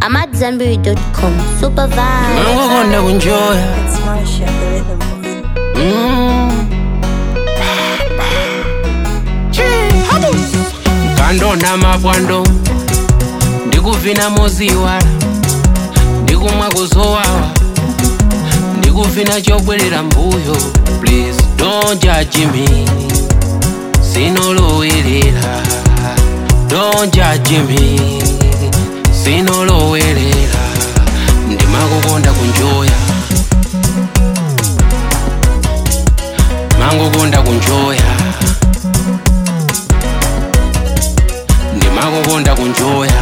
AmadZanbury.com. Super vibe. mangokonda kunjoya It's Marsha, the rhythm boy. Mm. kandona mapwando ndikuvina moziwala ndikumwa kuzowawa ndikuvina chobwerera mbuyo please don't judge me sinolowerera don't judge me sinolowerera ndimakukonda kunjoya mangokonda kunjoya ndimakukonda kunjoya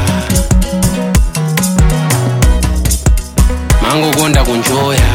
mangokonda kunjoya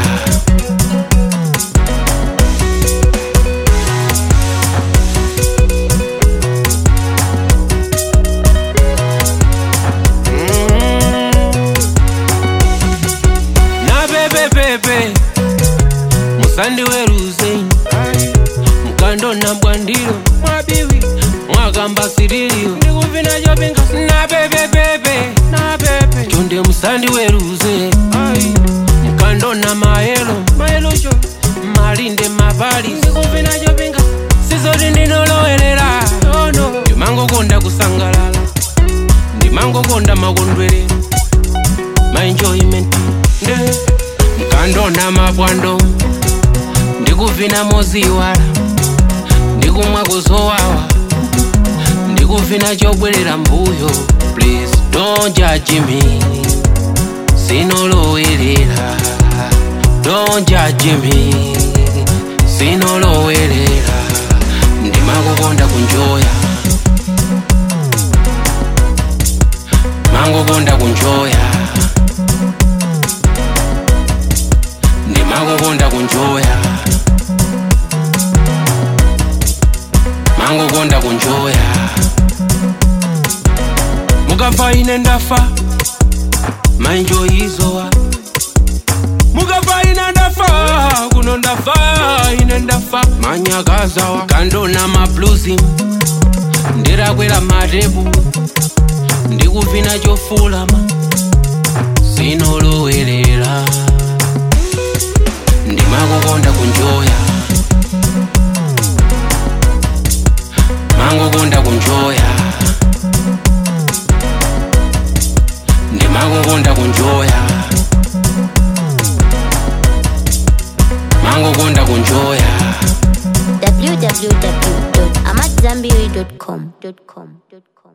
napepepepe musandiweruze mukandona mbwandiro mwabiwi mwakamba sirilio ndikuvina chopinga napepepepe napepe chonde musandiweruze mukandona mayelo mayelocho malinde mapali ndikuvina chopinga sizoti ndinolowerera nono ndimangokonda kusangalala ndimangokonda makondwerero my enjoyment nde mkandona mapwando ndikuvina moziwala ndikumwa kuzowawa ndikuvina chobwerera mbuyo please don't judge me sinolowerera don't judge me sinolowerera ndimakukonda kunjoya mangokonda kunjoya ndimakukonda kunjoya mangokonda kunjoya mukafa ine ndafa mainjoyizowa mukafa ine ndafa kuno ndafa ine ndafa manyakazawa kandona mabluzi ndirakwera matepu ndikuvina chofulama sinolowerera ndimakukonda kunjoya mangokonda kunjoya ndimakukonda kunjoya mangokonda kunjoya www.amadzanbury.com.